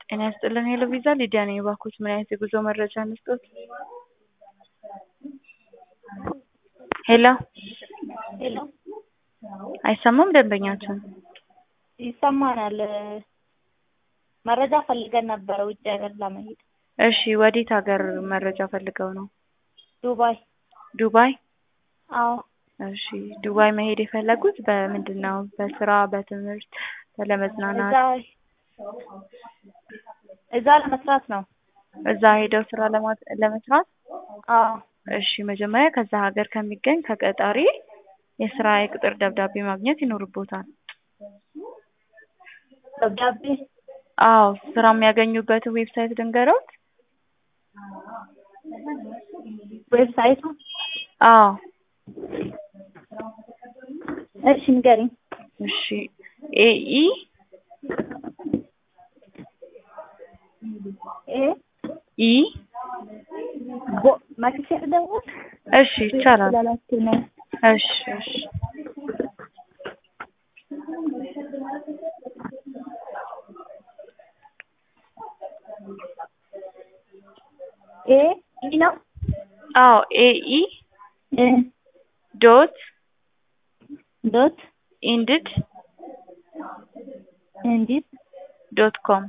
ጤና ይስጥልን ሄሎ ቪዛ ሊዲያ ነኝ። እባክዎት ምን አይነት የጉዞ መረጃ እንስጥዎት? ሄሎ ሄሎ አይሰማም ደንበኛችን? ይሰማናል። መረጃ ፈልገን ነበረ ውጭ ሀገር ለመሄድ እሺ ወዴት ሀገር መረጃ ፈልገው ነው? ዱባይ። ዱባይ? አዎ እሺ ዱባይ መሄድ የፈለጉት በምንድን ነው? በስራ፣ በትምህርት፣ ለመዝናናት? እዛ እዛ ለመስራት ነው። እዛ ሄደው ስራ ለማ- ለመስራት? አዎ እሺ መጀመሪያ ከዛ ሀገር ከሚገኝ ከቀጣሪ የስራ የቅጥር ደብዳቤ ማግኘት ይኖርቦታል። ደብዳቤ አዎ ስራ የሚያገኙበትን ዌብሳይት ልንገረውት? ዌብሳይቱ አዎ እሺ ንገሪኝ። እሺ ኤኢ ኤ ኢ ቦ መክቼ ልደውል እሺ ይቻላል። ስላላችሁ ነው። እሺ እሺ ኤ ኢ ነው አዎ ኤኢ እ ዶት ዶት ኢንድድ እንዲት ዶት ኮም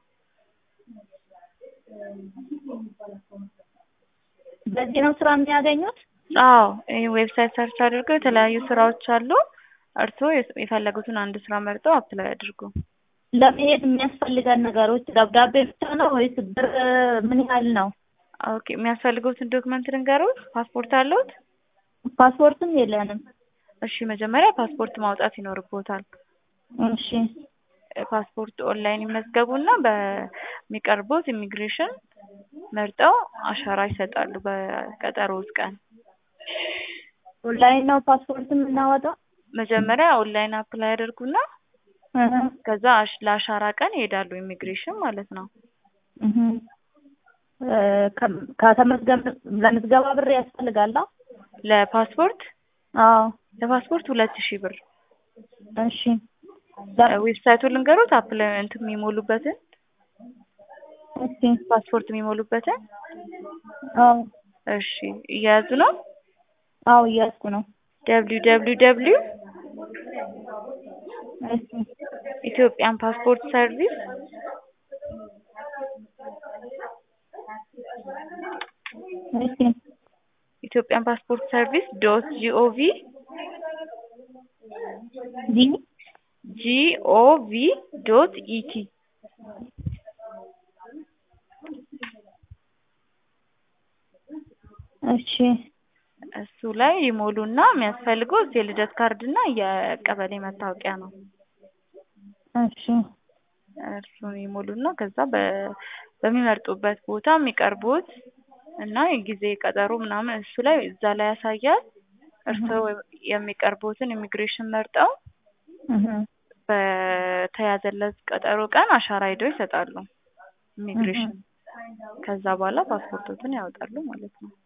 በዚህ ነው ስራ የሚያገኙት? አዎ ይህ ዌብሳይት ሰርች አድርገው የተለያዩ ስራዎች አሉ። እርስዎ የስ- የፈለጉትን አንድ ስራ መርጠው አፕላይ አድርጉ። ለመሄድ የሚያስፈልገን ነገሮች ደብዳቤ ብቻ ነው ወይስ ብር ምን ያህል ነው? ኦኬ የሚያስፈልጉትን ዶክመንት ልንገሩት? ፓስፖርት አለዎት? ፓስፖርትም የለንም። እሺ መጀመሪያ ፓስፖርት ማውጣት ይኖርቦታል። እሺ ፓስፖርት ኦንላይን ይመዝገቡና በሚቀርቡት ኢሚግሬሽን መርጠው አሻራ ይሰጣሉ በቀጠሮት ቀን። ኦንላይን ነው ፓስፖርት የምናወጣው? መጀመሪያ ኦንላይን አፕላይ ያደርጉና እህ ከዛ አሽ- ለአሻራ ቀን ይሄዳሉ ኢሚግሬሽን ማለት ነው። እህ እ ከ- ከተመዝገብ ለምዝገባ ብር ያስፈልጋል? አዎ? ለፓስፖርት አዎ ለፓስፖርት ሁለት ሺህ ብር እሺ ለ- ዌብሳይቱን ልንገሩት አፕላይ እንትን የሚሞሉበትን እሺ ፓስፖርት የሚሞሉበትን አዎ እሺ እየያዙ ነው አዎ እያዝኩ ነው። ደብሊው ደብሊው ደብሊው እሺ ኢትዮጵያን ፓስፖርት ሰርቪስ እሺ ኢትዮጵያን ፓስፖርት ሰርቪስ ዶት ጂኦቪ ጂ ጂኦቪ ዶት ኢቲ እሺ እሱ ላይ ይሞሉና የሚያስፈልገው የልደት ካርድ እና የቀበሌ መታወቂያ ነው። እሺ እርሱን ይሞሉና ከዛ በ- በሚመርጡበት ቦታ የሚቀርቡት እና የጊዜ ቀጠሮ ምናምን እሱ ላይ እዛ ላይ ያሳያል። እርስዎ የሚቀርቡትን ኢሚግሬሽን መርጠው እህ በተያዘለት ቀጠሮ ቀን አሻራ ሄደው ይሰጣሉ ኢሚግሬሽን። ከዛ በኋላ ፓስፖርቶትን ያወጣሉ ማለት ነው።